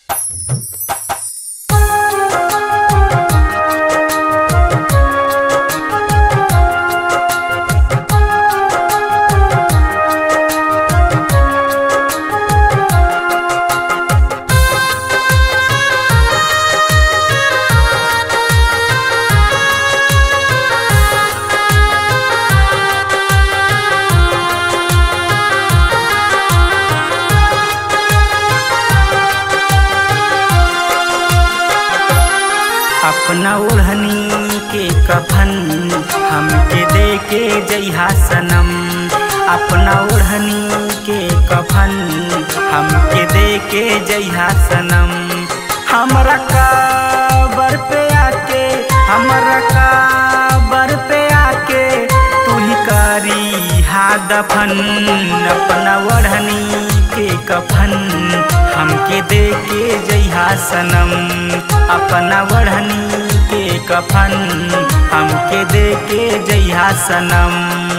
अपना ओढ़नी के कफन हमके दे के जइहा सनम अपना ओढ़नी के कफन हमके दे के जइहा सनम हमरा काबर पे आके हमरा काबर पे आके तू ही करी हा दफन अपना ओढ़नी के कफन हमके दे के जइहा सनम अपना ओढ़नी के कफन हमके दे के जइहा सनम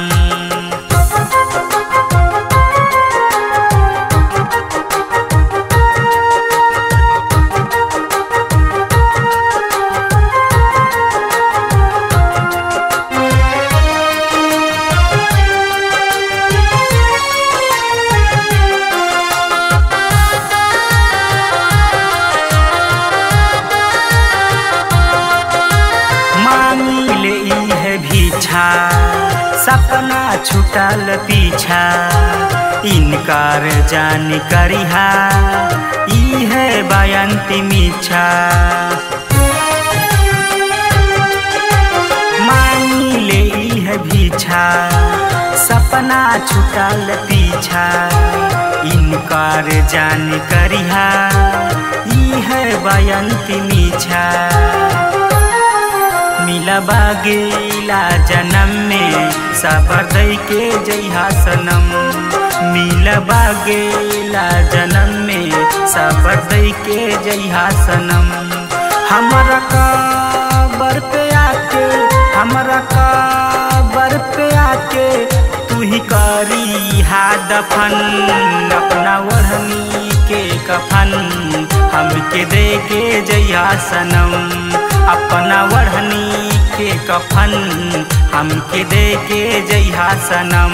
मांगी ले ई है भीछा सपना छुटल पीछा इनकार जान करिहा ई है बयंती मीछा मांगी ले ई है भीछा सपना छुटल पीछा इनकार जान करिहा ई है बयंती मीछा मिलबा गेला जन्म में सबर दई के जइहा सनम मिलबा गेला जन्म में सबर दई के जइहा सनम हमरा काबर पे आके हमरा काबर पे आके तू ही करी हा दफन अपना ओढ़नी के कफन हमके दे के जइहा सनम अपना ओढ़नी के कफन हमके दे के जइहा सनम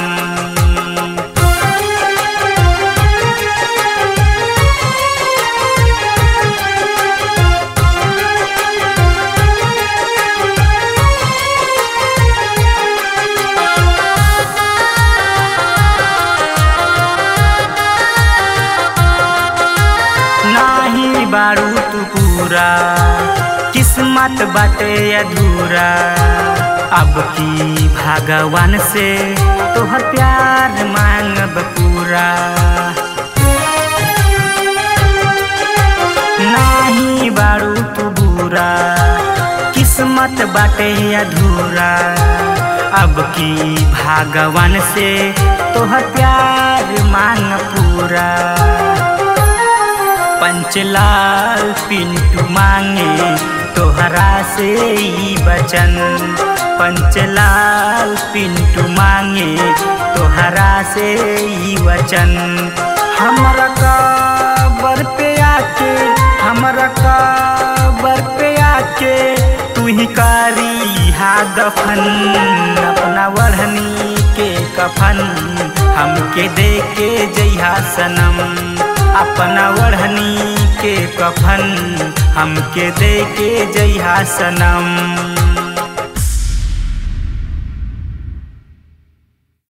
नाही बारू तू पूरा किस्मत बाटे अधूरा अब की भगवान से तोहर प्यार मांगब पूरा नाही बारू तू बुरा किस्मत बाटे अधूरा अब की भगवान से तोहर प्यार मांग पूरा पंचलाल पिंटू मांगे तोहरा से ई बचन पंचलाल पिंटू मांगे तोहरा से ई वचन हमरा काबर पे आके हमरा काबर पे आके तू ही कारी हा दफन अपना ओढ़नी के कफन हमके दे के जइहा सनम अपना ओढ़नी के कफन हमके दे के जइहा सनम